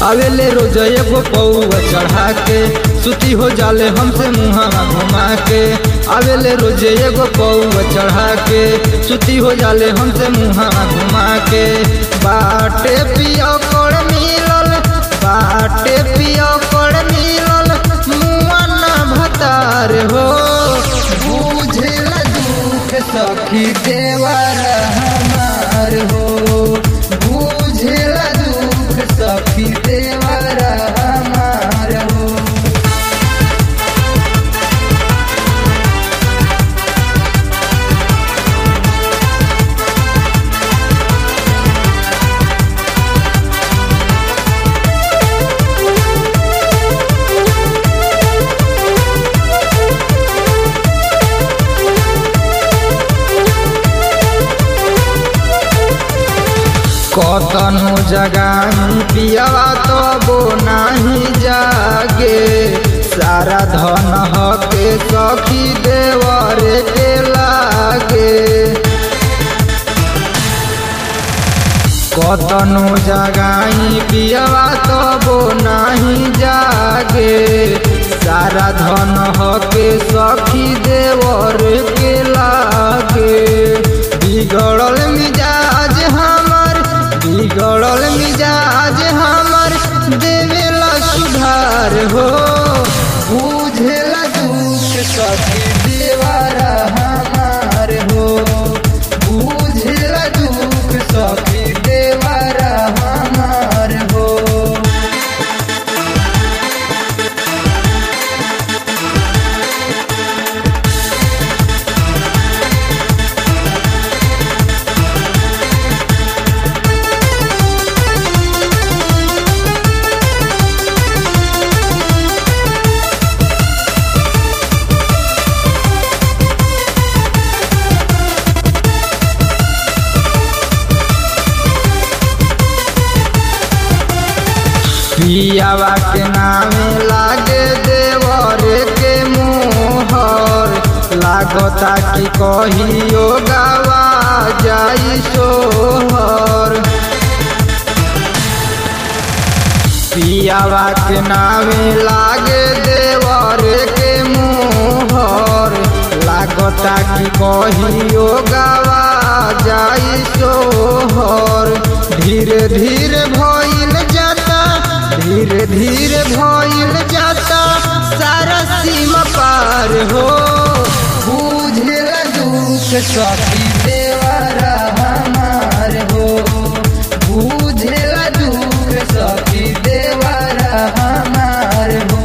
आवेले रोज एगो पौआ चढ़ा के सुती हो जाले हमसे मुहावा घुमा के आवेले रोज एगो पौआ चढ़ा के सुती हो जाले हमसे मुहावा घुमा के बाटे पियो कोड़ मिलल बाटे पियो कोड़ मिलल मुआ ना भतार हो बुझेला दुख सखी देवर हमार हो बुझेला दुख सखी देवर हमार हो कतनो जगाई पियावा तबो नाही जागे सारा धन हके सखी देवर के लागे कतनो जगाई पियावा तबो नाही जागे सारा धन हके सखी देवर के लागे बिगड़ल मिजाज हमर बिगड़ल मिजाज हमर देवेला सुधार हो बुझेला दुख सखी देवारा हमार हो बुझेला दुख सखी देवारा हमार हो पियावा के नामे लागे देवर के मोहर लागता कि कहियो गावा जाई सोहर पियावा के नामे लागे देवर के मोहर लागता कि कहियो गावा जाई सोहर धीरे धीरे भइल जाता धीरे धीरे भइल जाता सारा सीमा पार हो बुझेला दुख सखी देवरा हमार हो बुझेला दुख सखी देवरा हमार हो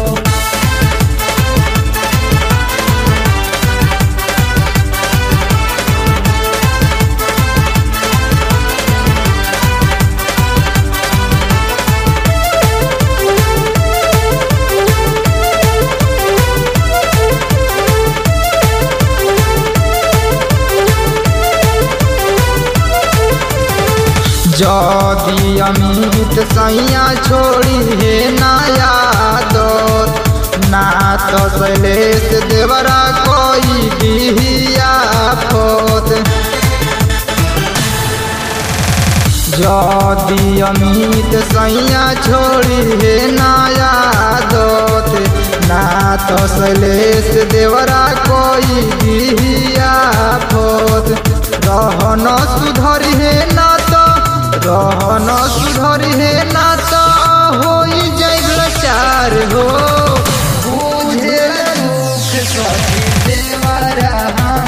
जदि अमित सैया छोड़ी हे नया दौर ना तो शैलेश देवरा कोई बिहिया फोत जदि अमित सैया छोड़ी हे नया दोत ना तो शैलेश देवरा कोई बिहिया फोत रहन सुधरी हे ना तो रहन सुधरी हे ना तो होई जाइल चार हो बुझे दुख सखी देवरा